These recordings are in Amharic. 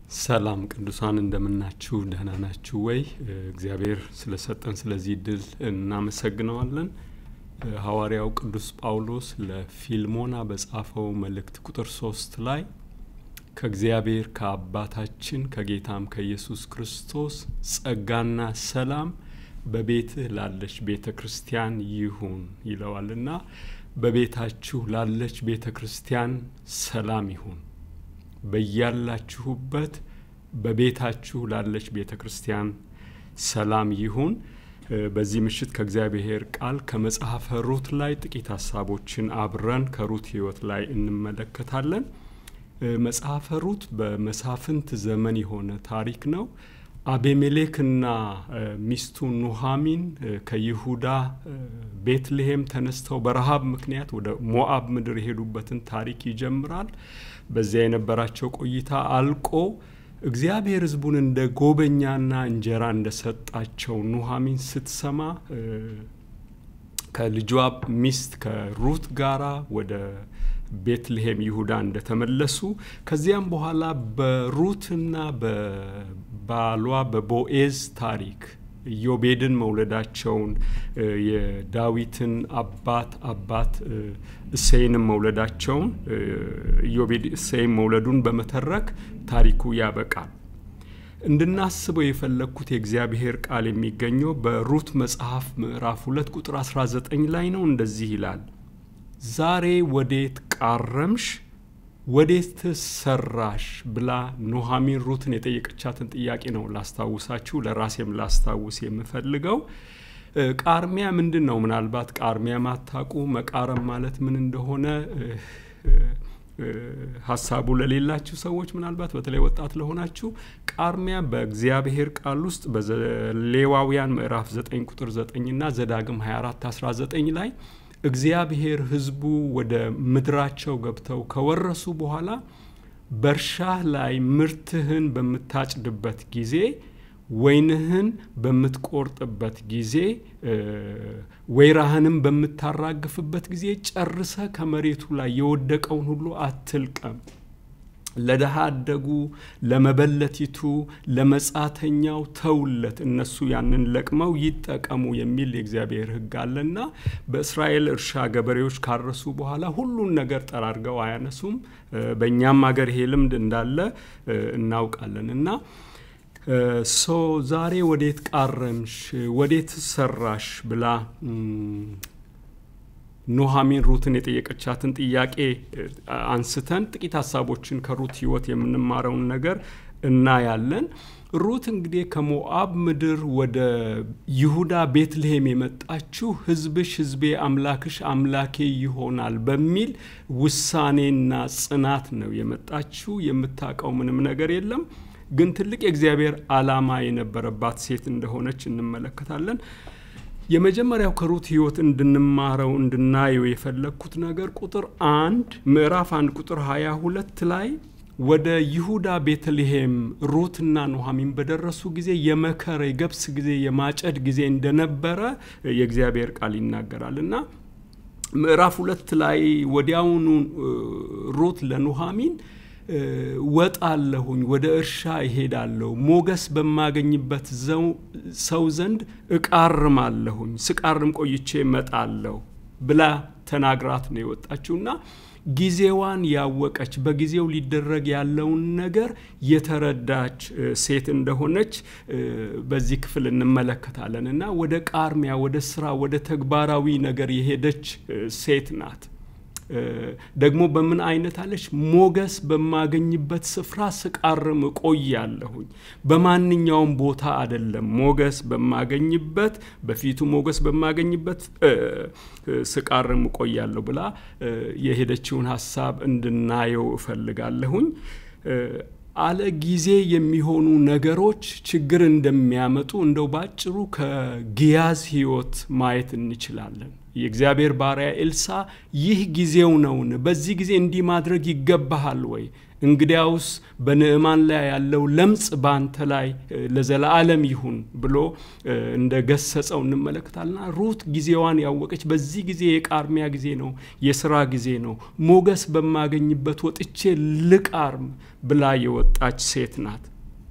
ሰላም ቅዱሳን እንደምናችሁ ደህና ናችሁ ወይ? እግዚአብሔር ስለሰጠን ስለዚህ እድል እናመሰግነዋለን። ሐዋርያው ቅዱስ ጳውሎስ ለፊልሞና በጻፈው መልእክት ቁጥር ሶስት ላይ ከእግዚአብሔር ከአባታችን ከጌታም ከኢየሱስ ክርስቶስ ጸጋና ሰላም በቤትህ ላለች ቤተ ክርስቲያን ይሁን ይለዋልና በቤታችሁ ላለች ቤተ ክርስቲያን ሰላም ይሁን። በያላችሁበት በቤታችሁ ላለች ቤተ ክርስቲያን ሰላም ይሁን። በዚህ ምሽት ከእግዚአብሔር ቃል ከመጽሐፈ ሩት ላይ ጥቂት ሀሳቦችን አብረን ከሩት ሕይወት ላይ እንመለከታለን። መጽሐፈ ሩት በመሳፍንት ዘመን የሆነ ታሪክ ነው። አቤሜሌክና ሚስቱ ኑሃሚን ከይሁዳ ቤትልሔም ተነስተው በረሃብ ምክንያት ወደ ሞአብ ምድር የሄዱበትን ታሪክ ይጀምራል። በዚያ የነበራቸው ቆይታ አልቆ እግዚአብሔር ሕዝቡን እንደ ጎበኛና እንጀራ እንደሰጣቸው ኑሃሚን ስትሰማ ከልጇ ሚስት ከሩት ጋራ ወደ ቤትልሔም ይሁዳ እንደተመለሱ ከዚያም በኋላ በሩትና በባሏ በቦኤዝ ታሪክ ኢዮቤድን መውለዳቸውን የዳዊትን አባት አባት እሴይንም መውለዳቸውን ኢዮቤድ እሴይን መውለዱን በመተረክ ታሪኩ ያበቃል። እንድናስበው የፈለግኩት የእግዚአብሔር ቃል የሚገኘው በሩት መጽሐፍ ምዕራፍ ሁለት ቁጥር 19 ላይ ነው። እንደዚህ ይላል ዛሬ ወዴት ቃረምሽ ወዴት ሰራሽ ብላ ኑሃሚን ሩትን የጠየቀቻትን ጥያቄ ነው ላስታውሳችሁ፣ ለራሴም ላስታውስ የምፈልገው። ቃርሚያ ምንድን ነው? ምናልባት ቃርሚያ ማታቁ መቃረም ማለት ምን እንደሆነ ሀሳቡ ለሌላችሁ ሰዎች ምናልባት በተለይ ወጣት ለሆናችሁ ቃርሚያ በእግዚአብሔር ቃል ውስጥ በሌዋውያን ምዕራፍ 9 ቁጥር 9 እና ዘዳግም 24 19 ላይ እግዚአብሔር ሕዝቡ ወደ ምድራቸው ገብተው ከወረሱ በኋላ በእርሻህ ላይ ምርትህን በምታጭድበት ጊዜ ወይንህን በምትቆርጥበት ጊዜ ወይራህንም በምታራግፍበት ጊዜ ጨርሰ ከመሬቱ ላይ የወደቀውን ሁሉ አትልቀም። ለድሃ አደጉ፣ ለመበለቲቱ፣ ለመጻተኛው ተውለት፣ እነሱ ያንን ለቅመው ይጠቀሙ የሚል የእግዚአብሔር ሕግ አለና በእስራኤል እርሻ ገበሬዎች ካረሱ በኋላ ሁሉን ነገር ጠራርገው አያነሱም። በእኛም ሀገር ይሄ ልምድ እንዳለ እናውቃለን እና ሶ ዛሬ ወዴት ቃረምሽ ወዴት ሰራሽ ብላ ኑሃሚን ሩትን የጠየቀቻትን ጥያቄ አንስተን ጥቂት ሀሳቦችን ከሩት ህይወት የምንማረውን ነገር እናያለን። ሩት እንግዲህ ከሞአብ ምድር ወደ ይሁዳ ቤትልሔም የመጣችው ህዝብሽ ህዝቤ አምላክሽ አምላኬ ይሆናል በሚል ውሳኔና ጽናት ነው የመጣችው። የምታውቀው ምንም ነገር የለም ግን ትልቅ የእግዚአብሔር ዓላማ የነበረባት ሴት እንደሆነች እንመለከታለን። የመጀመሪያው ከሩት ህይወት እንድንማረው እንድናየው የፈለግኩት ነገር ቁጥር አንድ ምዕራፍ አንድ ቁጥር ሀያ ሁለት ላይ ወደ ይሁዳ ቤተልሔም ሩትና ኑሃሚን በደረሱ ጊዜ የመከር የገብስ ጊዜ የማጨድ ጊዜ እንደነበረ የእግዚአብሔር ቃል ይናገራል እና ምዕራፍ ሁለት ላይ ወዲያውኑ ሩት ለኑሃሚን ወጣለሁኝ ወደ እርሻ እሄዳለሁ፣ ሞገስ በማገኝበት ሰው ዘንድ እቃርማለሁኝ፣ ስቃርም ቆይቼ እመጣለሁ ብላ ተናግራት ነው የወጣችውና ጊዜዋን ያወቀች በጊዜው ሊደረግ ያለውን ነገር የተረዳች ሴት እንደሆነች በዚህ ክፍል እንመለከታለን እና ወደ ቃርሚያ፣ ወደ ስራ፣ ወደ ተግባራዊ ነገር የሄደች ሴት ናት። ደግሞ በምን አይነት አለች? ሞገስ በማገኝበት ስፍራ ስቃርም እቆያለሁኝ። በማንኛውም ቦታ አይደለም። ሞገስ በማገኝበት በፊቱ ሞገስ በማገኝበት ስቃርም እቆያለሁ ብላ የሄደችውን ሀሳብ እንድናየው እፈልጋለሁኝ። አለ ጊዜ የሚሆኑ ነገሮች ችግር እንደሚያመጡ እንደው ባጭሩ ከጊያዝ ሕይወት ማየት እንችላለን። የእግዚአብሔር ባሪያ ኤልሳ ይህ ጊዜው ነውን? በዚህ ጊዜ እንዲህ ማድረግ ይገባሃል ወይ? እንግዲያውስ በንዕማን ላይ ያለው ለምጽ በአንተ ላይ ለዘላለም ይሁን ብሎ እንደ ገሰጸው እንመለከታልና ሩት ጊዜዋን ያወቀች በዚህ ጊዜ የቃርሚያ ጊዜ ነው፣ የስራ ጊዜ ነው፣ ሞገስ በማገኝበት ወጥቼ ልቃርም ብላ የወጣች ሴት ናት።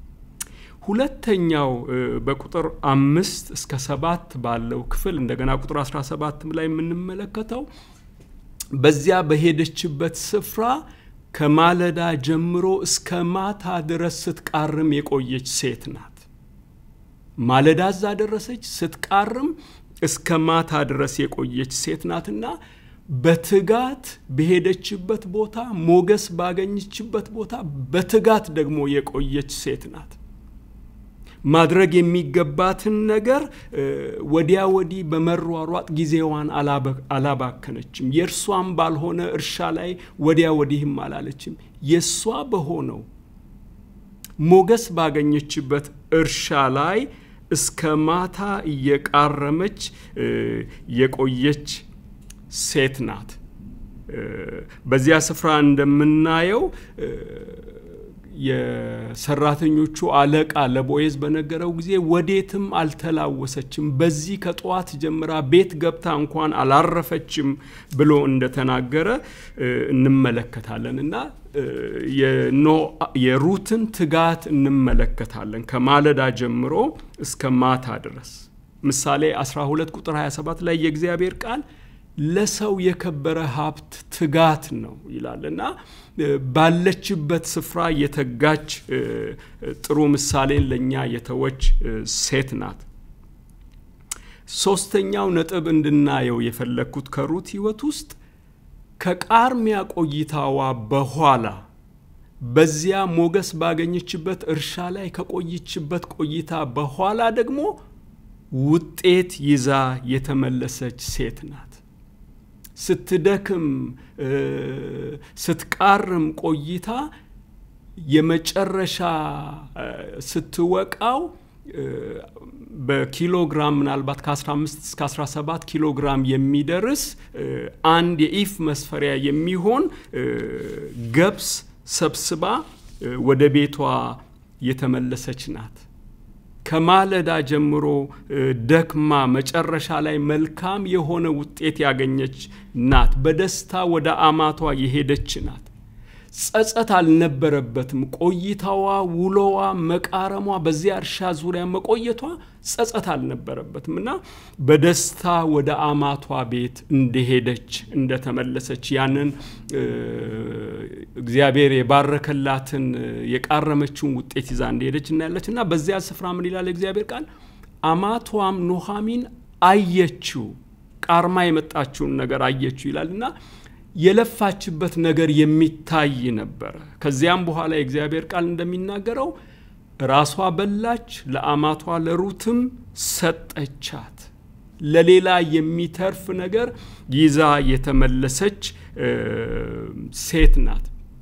ሁለተኛው በቁጥር አምስት እስከ ሰባት ባለው ክፍል እንደገና ቁጥር 17 ላይ የምንመለከተው በዚያ በሄደችበት ስፍራ ከማለዳ ጀምሮ እስከ ማታ ድረስ ስትቃርም የቆየች ሴት ናት። ማለዳ እዛ ደረሰች፣ ስትቃርም እስከ ማታ ድረስ የቆየች ሴት ናትና በትጋት በሄደችበት ቦታ ሞገስ ባገኘችበት ቦታ በትጋት ደግሞ የቆየች ሴት ናት። ማድረግ የሚገባትን ነገር ወዲያ ወዲህ በመሯሯጥ ጊዜዋን አላባከነችም። የእርሷም ባልሆነ እርሻ ላይ ወዲያ ወዲህም አላለችም። የእሷ በሆነው ሞገስ ባገኘችበት እርሻ ላይ እስከ ማታ እየቃረመች የቆየች ሴት ናት። በዚያ ስፍራ እንደምናየው የሰራተኞቹ አለቃ ለቦኤዝ በነገረው ጊዜ ወዴትም አልተላወሰችም፣ በዚህ ከጠዋት ጀምራ ቤት ገብታ እንኳን አላረፈችም ብሎ እንደተናገረ እንመለከታለን እና የሩትን ትጋት እንመለከታለን ከማለዳ ጀምሮ እስከ ማታ ድረስ። ምሳሌ 12 ቁጥር 27 ላይ የእግዚአብሔር ቃል ለሰው የከበረ ሀብት ትጋት ነው ይላል እና ባለችበት ስፍራ የተጋች ጥሩ ምሳሌን ለእኛ የተወች ሴት ናት። ሶስተኛው ነጥብ እንድናየው የፈለግኩት ከሩት ሕይወት ውስጥ ከቃርሚያ ቆይታዋ በኋላ በዚያ ሞገስ ባገኘችበት እርሻ ላይ ከቆየችበት ቆይታ በኋላ ደግሞ ውጤት ይዛ የተመለሰች ሴት ናት። ስትደክም ስትቃርም ቆይታ የመጨረሻ ስትወቃው በኪሎግራም ምናልባት ከ15 እስከ 17 ኪሎ ግራም የሚደርስ አንድ የኢፍ መስፈሪያ የሚሆን ገብስ ሰብስባ ወደ ቤቷ የተመለሰች ናት። ከማለዳ ጀምሮ ደክማ መጨረሻ ላይ መልካም የሆነ ውጤት ያገኘች ናት። በደስታ ወደ አማቷ የሄደች ናት። ጸጸት አልነበረበትም። ቆይታዋ፣ ውሎዋ፣ መቃረሟ፣ በዚያ እርሻ ዙሪያ መቆየቷ ጸጸት አልነበረበትም እና በደስታ ወደ አማቷ ቤት እንደሄደች እንደተመለሰች ያንን እግዚአብሔር የባረከላትን የቃረመችውን ውጤት ይዛ እንደሄደች እናያለች እና በዚያ ስፍራ ምን ይላል እግዚአብሔር ቃል? አማቷም ኑሃሚን አየችው፣ ቃርማ የመጣችውን ነገር አየችው ይላል እና የለፋችበት ነገር የሚታይ ነበረ። ከዚያም በኋላ የእግዚአብሔር ቃል እንደሚናገረው ራሷ በላች፣ ለአማቷ ለሩትም ሰጠቻት። ለሌላ የሚተርፍ ነገር ይዛ የተመለሰች ሴት ናት።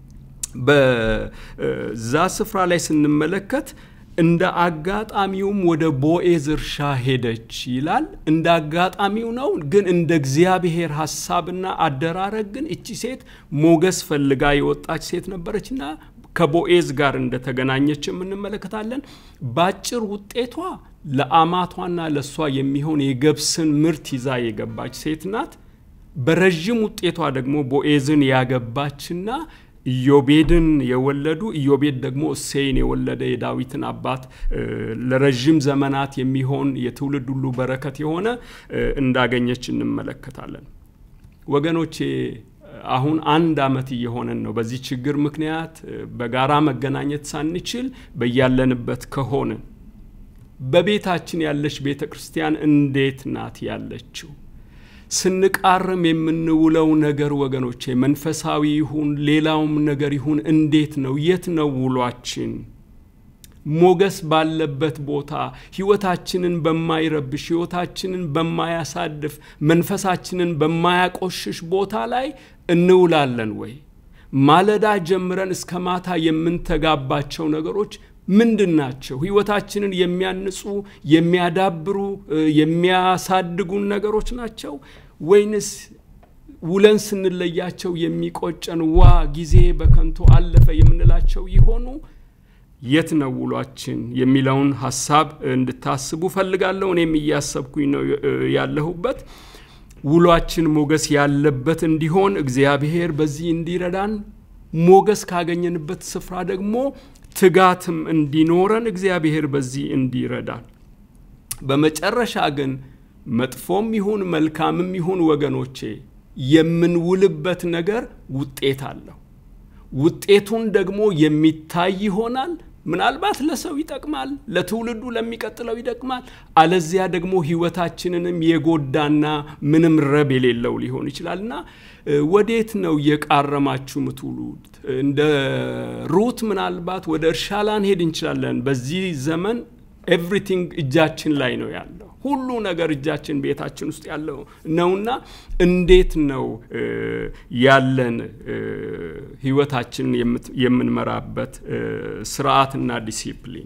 በዛ ስፍራ ላይ ስንመለከት እንደ አጋጣሚውም ወደ ቦኤዝ እርሻ ሄደች ይላል። እንደ አጋጣሚው ነው፣ ግን እንደ እግዚአብሔር ሀሳብና አደራረግ ግን እቺ ሴት ሞገስ ፈልጋ የወጣች ሴት ነበረችና ከቦኤዝ ጋር እንደተገናኘች እንመለከታለን። ባጭር ውጤቷ ለአማቷና ለእሷ የሚሆን የገብስን ምርት ይዛ የገባች ሴት ናት። በረዥም ውጤቷ ደግሞ ቦኤዝን ያገባችና ኢዮቤድን የወለዱ ኢዮቤድ ደግሞ እሴይን የወለደ የዳዊትን አባት ለረዥም ዘመናት የሚሆን የትውልድ ሁሉ በረከት የሆነ እንዳገኘች እንመለከታለን። ወገኖቼ አሁን አንድ ዓመት እየሆነን ነው። በዚህ ችግር ምክንያት በጋራ መገናኘት ሳንችል በያለንበት ከሆንን በቤታችን ያለች ቤተ ክርስቲያን እንዴት ናት ያለችው? ስንቃርም የምንውለው ነገር ወገኖቼ መንፈሳዊ ይሁን ሌላውም ነገር ይሁን እንዴት ነው? የት ነው ውሏችን? ሞገስ ባለበት ቦታ ሕይወታችንን በማይረብሽ ሕይወታችንን በማያሳድፍ መንፈሳችንን በማያቆሽሽ ቦታ ላይ እንውላለን ወይ? ማለዳ ጀምረን እስከ ማታ የምንተጋባቸው ነገሮች ምንድን ናቸው? ሕይወታችንን የሚያንጹ የሚያዳብሩ የሚያሳድጉን ነገሮች ናቸው ወይንስ ውለን ስንለያቸው የሚቆጨን ዋ ጊዜ በከንቱ አለፈ የምንላቸው ይሆኑ? የት ነው ውሏችን የሚለውን ሀሳብ እንድታስቡ ፈልጋለሁ። እኔም እያሰብኩኝ ነው ያለሁበት። ውሏችን ሞገስ ያለበት እንዲሆን እግዚአብሔር በዚህ እንዲረዳን፣ ሞገስ ካገኘንበት ስፍራ ደግሞ ትጋትም እንዲኖረን እግዚአብሔር በዚህ እንዲረዳን። በመጨረሻ ግን መጥፎም ይሁን መልካምም ይሁን ወገኖቼ የምንውልበት ነገር ውጤት አለው። ውጤቱን ደግሞ የሚታይ ይሆናል። ምናልባት ለሰው ይጠቅማል፣ ለትውልዱ ለሚቀጥለው ይጠቅማል። አለዚያ ደግሞ ሕይወታችንንም የጎዳና ምንም ረብ የሌለው ሊሆን ይችላልና ወዴት ነው የቃረማችሁ ምትውሉት? እንደ ሩት ምናልባት ወደ እርሻ ላንሄድ እንችላለን። በዚህ ዘመን ኤቭሪቲንግ እጃችን ላይ ነው ያለው። ሁሉ ነገር እጃችን ቤታችን ውስጥ ያለው ነውና እንዴት ነው ያለን ህይወታችንን የምንመራበት ስርዓትና ዲሲፕሊን?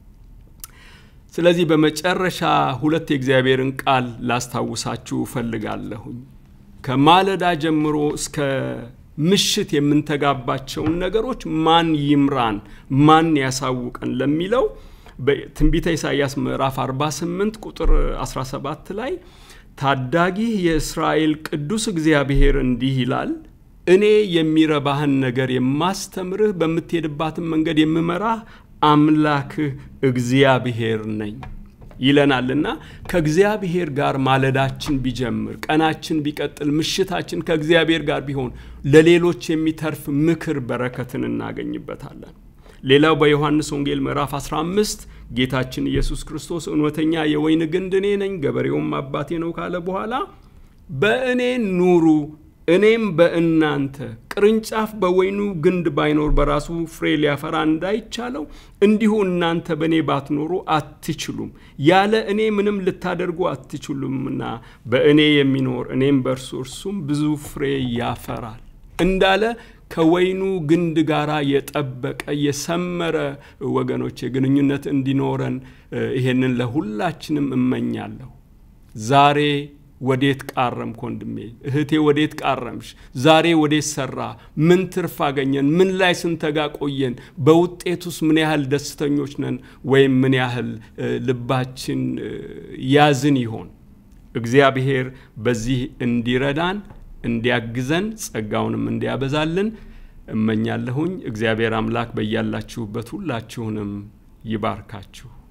ስለዚህ በመጨረሻ ሁለት የእግዚአብሔርን ቃል ላስታውሳችሁ እፈልጋለሁኝ። ከማለዳ ጀምሮ እስከ ምሽት የምንተጋባቸውን ነገሮች ማን ይምራን፣ ማን ያሳውቀን ለሚለው በትንቢተ ኢሳይያስ ምዕራፍ 48 ቁጥር 17 ላይ ታዳጊህ የእስራኤል ቅዱስ እግዚአብሔር እንዲህ ይላል፣ እኔ የሚረባህን ነገር የማስተምርህ በምትሄድባትን መንገድ የምመራህ አምላክህ እግዚአብሔር ነኝ ይለናልና ከእግዚአብሔር ጋር ማለዳችን ቢጀምር፣ ቀናችን ቢቀጥል፣ ምሽታችን ከእግዚአብሔር ጋር ቢሆን ለሌሎች የሚተርፍ ምክር በረከትን እናገኝበታለን። ሌላው በዮሐንስ ወንጌል ምዕራፍ 15 ጌታችን ኢየሱስ ክርስቶስ እውነተኛ የወይን ግንድ እኔ ነኝ፣ ገበሬውም አባቴ ነው ካለ በኋላ በእኔ ኑሩ እኔም በእናንተ ቅርንጫፍ በወይኑ ግንድ ባይኖር በራሱ ፍሬ ሊያፈራ እንዳይቻለው እንዲሁ እናንተ በእኔ ባትኖሩ አትችሉም። ያለ እኔ ምንም ልታደርጉ አትችሉምና በእኔ የሚኖር እኔም በእርሱ እርሱም ብዙ ፍሬ ያፈራል እንዳለ ከወይኑ ግንድ ጋር የጠበቀ የሰመረ ወገኖች ግንኙነት እንዲኖረን ይሄንን ለሁላችንም እመኛለሁ። ዛሬ ወዴት ቃረምክ ወንድሜ? እህቴ ወዴት ቃረምሽ? ዛሬ ወዴት ሰራ? ምን ትርፍ አገኘን? ምን ላይ ስንተጋ ቆየን? በውጤቱስ ምን ያህል ደስተኞች ነን? ወይም ምን ያህል ልባችን ያዝን ይሆን? እግዚአብሔር በዚህ እንዲረዳን እንዲያግዘን ጸጋውንም እንዲያበዛልን እመኛለሁኝ። እግዚአብሔር አምላክ በያላችሁበት ሁላችሁንም ይባርካችሁ።